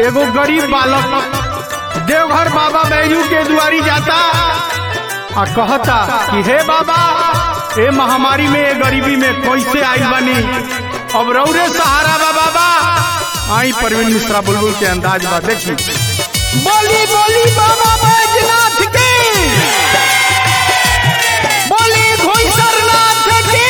एगो गरीब बालक देवघर बाबा बैजू के दुआरी जाता आ कहता कि हे बाबा ए महामारी में ए गरीबी में कैसे आई बनी अब रौरे सहारा बा बाबा आई परवीन मिश्रा बुलबुल के अंदाज बा देखी बोली बोली बाबा बैजनाथ की बोली घोईसरनाथ की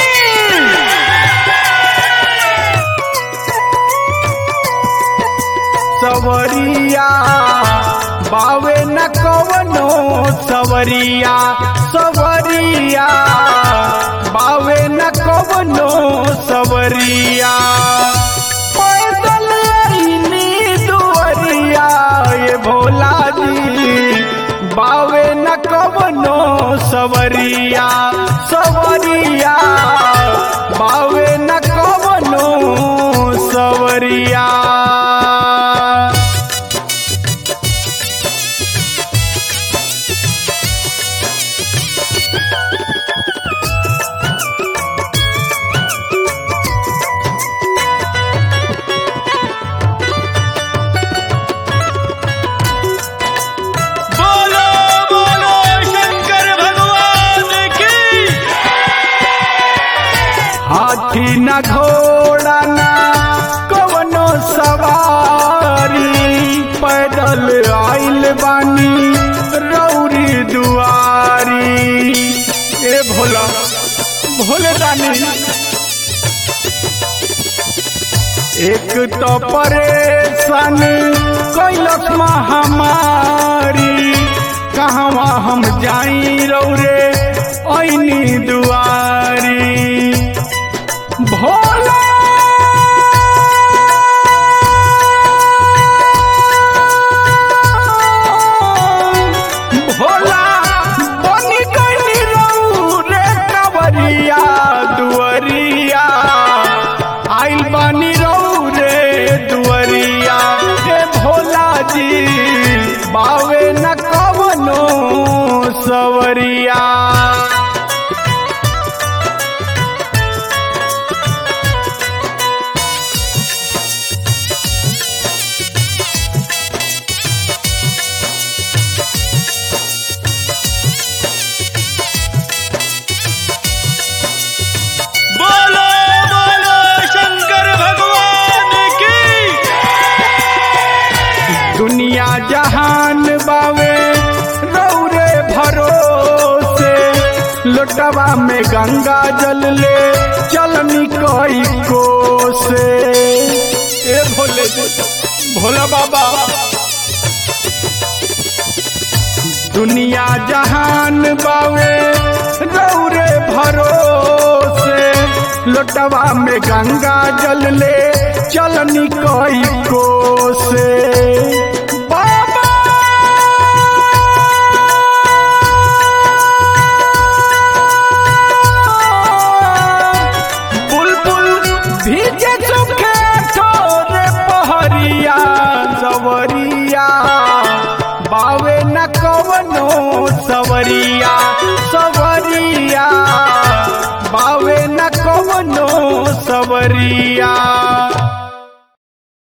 सवरिया बावे न कवनो सवरिया सवरिया बावे न कवनो सवरिया पैदल अइनी दुवरिया ये भोला जी बावे न कवनो सवरिया सवरिया बावे न कवनो सवरिया बोलो बोलो शंकर भगवान की हाथी न घोड़ा न कवनो सवारी पैदल आइल बानी रौरी दुआरी ए भोला भोले रानी एक तो परेशान कैलक महामारी कहवा हम जाई रौरे ऐनी दुआरी भोला भोला बनी गई रौरे कवरिया दुअरिया आइल बानी रौरे दुअरिया हे भोला जी बावे न कवनो सवरिया बोलो बोलो शंकर भगवान की दुनिया जहान बावे रौरे भरोसे लोटवा में गंगा जल ले चलनी कोई को से ए भोले भोला बाबा दुनिया जहान बावे रौरे भरोसे लोटवा में गंगा जल ले चलनी कोई को से बाबा बुलबुल भीजे सुखे छोरे पहरिया सवरिया बावे न कवनो सवरिया सवरिया बावे न कवनो सवरिया